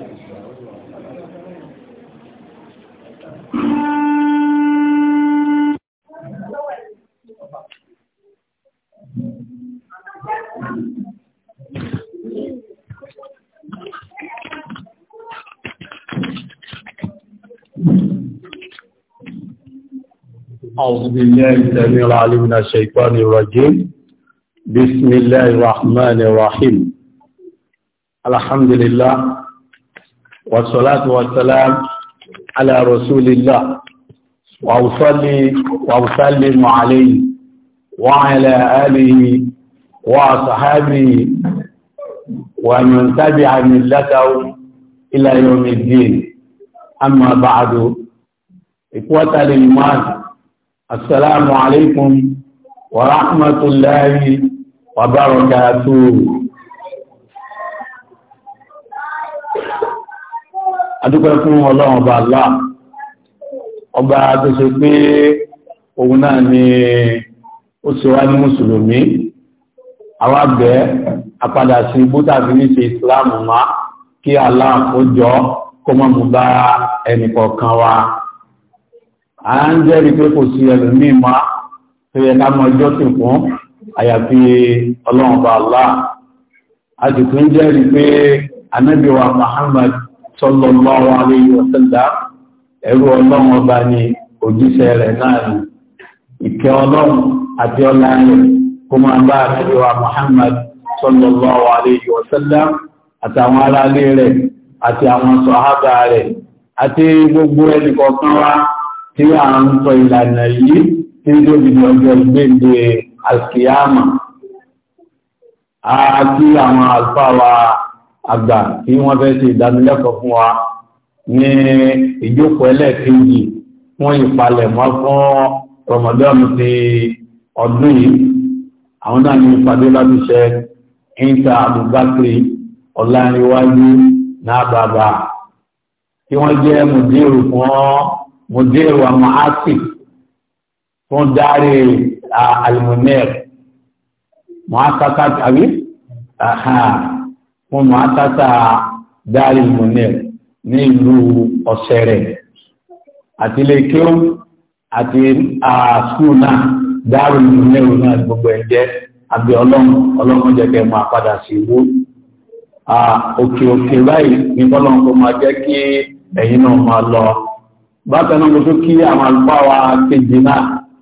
أعوذ بالله السميع العليم من الشيطان الرجيم بسم الله الرحمن الرحيم الحمد لله والصلاة والسلام على رسول الله وأصلي وأسلم عليه وعلى آله وصحابه ومن تبع ملته إلى يوم الدين أما بعد إخوة الإيمان السلام عليكم ورحمة الله وبركاته adúpẹ́ fún ọlọ́run ọba Allah ọba tó ṣe pé òun náà ni ó ṣe wá ní mùsùlùmí àwọn àgbẹ̀ apadà sí bútàbí ní ṣe ìsìláàmù má kí Allah ó jọ kó mọ́ mú bá ẹnìkọ̀ọ̀kan wa a ń jẹ́rí pé kò sí ẹlòmíì má tó yẹ ká mọ ọjọ́ sì fún àyàfi ọlọ́run bá Allah a sì tún jẹ́rí pé anábì wa Muhammad sallallahu alayhi wa sallam ẹrú ọlọ́run ọba ni òjíṣẹ́ rẹ̀ náà ni ìkẹ́ ọlọ́run àti ọlá rẹ̀ kó máa bá anábì wa Muhammad sallallahu alayhi wa sallam àtàwọn aráalé rẹ̀ àti àwọn sọ̀hábà rẹ̀ àti gbogbo ẹnìkọ̀ọ̀kan wa tí a ń sọ ìlànà yìí tí ó bí ọjọ́ ìgbéǹde alkiyama àti àwọn alfáwa àgbà tí wọ́n fẹ́ ṣe ìdánilẹ́kọ̀ọ́ fún wa ní ìjókòó ẹlẹ́ẹ̀kejì fún ìpalẹ̀mọ́ fún Ramadan ti ọdún yìí àwọn náà ní ìpàdé lábíṣẹ́ ìta Abubakar ọláríwájú náà bàbá tí wọ́n jẹ́ mùdírù fún mùdír wa mu'asif fún dárí alimunir mu'asasa tàbí fún mu'asasa dárí alimunir ní ìlú ọ̀sẹ̀rẹ̀ àti ilé kíó àti skul náà dárí alimunir náà gbogbo ẹ̀jẹ̀ àbí ọlọ́run ọlọ́run jẹ́ kẹ́ máa padà sí ìwó òkè òkè báyìí ní bọ́lọ́run kó máa jẹ́ kí ẹ̀yin náà máa lọ bákan náà mo tó kí àwọn àlùfáà wa kejì náà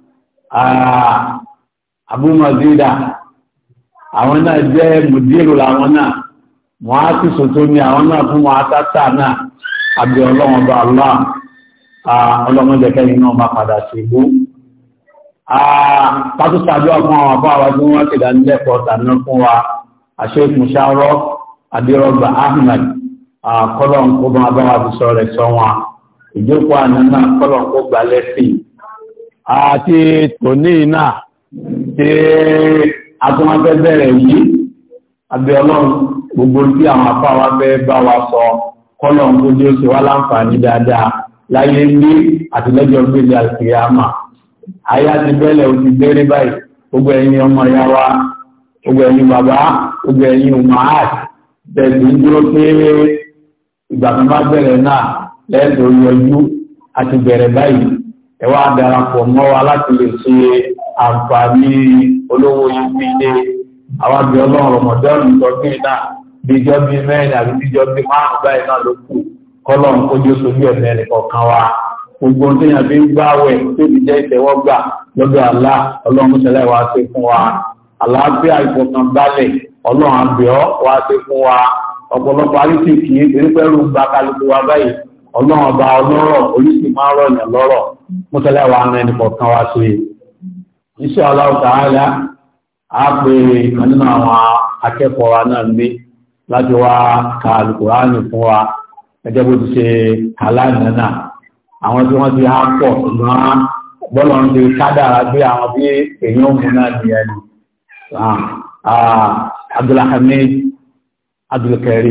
Abu Mazida àwọn náà jẹ́ mùdírù làwọn náà wọ́n á sì sòtó ní àwọn náà fún wọn àtàtà náà àbí ọlọ́wọ́n bá Allah ọlọ́wọ́n jẹ́ kẹ́yìn náà bá padà sí ibú pátúsàdúrà fún àwọn àbá wa tí wọ́n ti dá nílẹ̀kọ̀ọ́ tàná fún wa àṣẹ ìmúṣàrọ̀ adérọ̀gbà Ahmed kọ́lọ̀ ń kó bá wọn bá wa fi sọ rẹ̀ sọ wọn ìjókòó àná náà kọ́lọ̀ kó gbà lẹ́sìn àti tòní náà tí atúnwáfẹ́ bẹ̀rẹ̀ yìí abẹ́ ọlọ́run gbogbo tí àwọn afá wa fẹ́ bá wa sọ kọ́lọ̀ kó jẹ́ oṣù wá láǹfààní dáadáa láyé ní àtìlẹ́jọ́ gbélé àkìyàmà ayá ti bẹ́lẹ̀ ó ti bẹ́rẹ̀ báyìí gbogbo ẹ̀yin ọmọ ìyá wa gbogbo ẹ̀yin bàbá gbogbo ẹ̀yin umahat tẹ̀sí dúró pé ìgbà tó bá bẹ̀rẹ̀ náà lẹ́ẹ̀tọ́ yọjú àti bẹ̀rẹ̀ báyìí ẹ wá darapọ̀ mọ́ wa láti lè ṣe àǹfààní olówó ibi ilé àwọn àbí ọlọ́run rọmọdọ́ọ̀nù tọ́gbìn náà bíjọ́ bí mẹ́rin àbí bíjọ́ bí márùn báyìí náà ló kù kọ́lọ́run kójú sójú ẹ̀mẹ́ rẹ̀ kọ̀ọ̀kan wa gbogbo ohun téèyàn fi ń gbáwẹ̀ tó ti jẹ́ ìtẹ́wọ́gbà lọ́dọ̀ àlá ọlọ́run ṣẹlẹ̀ wá ṣe fún wa àlàáfíà ìfọ̀kànbalẹ̀ ọlọ́run àbíọ́ wá ṣe fún wa ọ̀pọ̀lọpọ̀ àríṣìkì eréfẹ́rù gba kálukú wa báyìí ọlọ́run ọba ọlọ́rọ̀ oríṣi máa ń rọ̀yàn lọ́rọ̀ mọ́tẹ́lẹ̀ wa ń ẹnì kọ̀ọ̀kan wá sí i. Insha Allah Ta'ala á pe ìkan nínú àwọn akẹ́kọ̀ọ́ wa náà gbé láti wá ka Al-Qur'ani fún wa gẹ́gẹ́ bó ti ṣe kàlánà náà. Àwọn tí wọ́n ti há pọ̀ ṣùgbọ́n bọ́lọ̀ ń ṣe kádàrá gbé àwọn bí èèyàn òun náà ní ẹnu. Abdulhamid Abdulkarim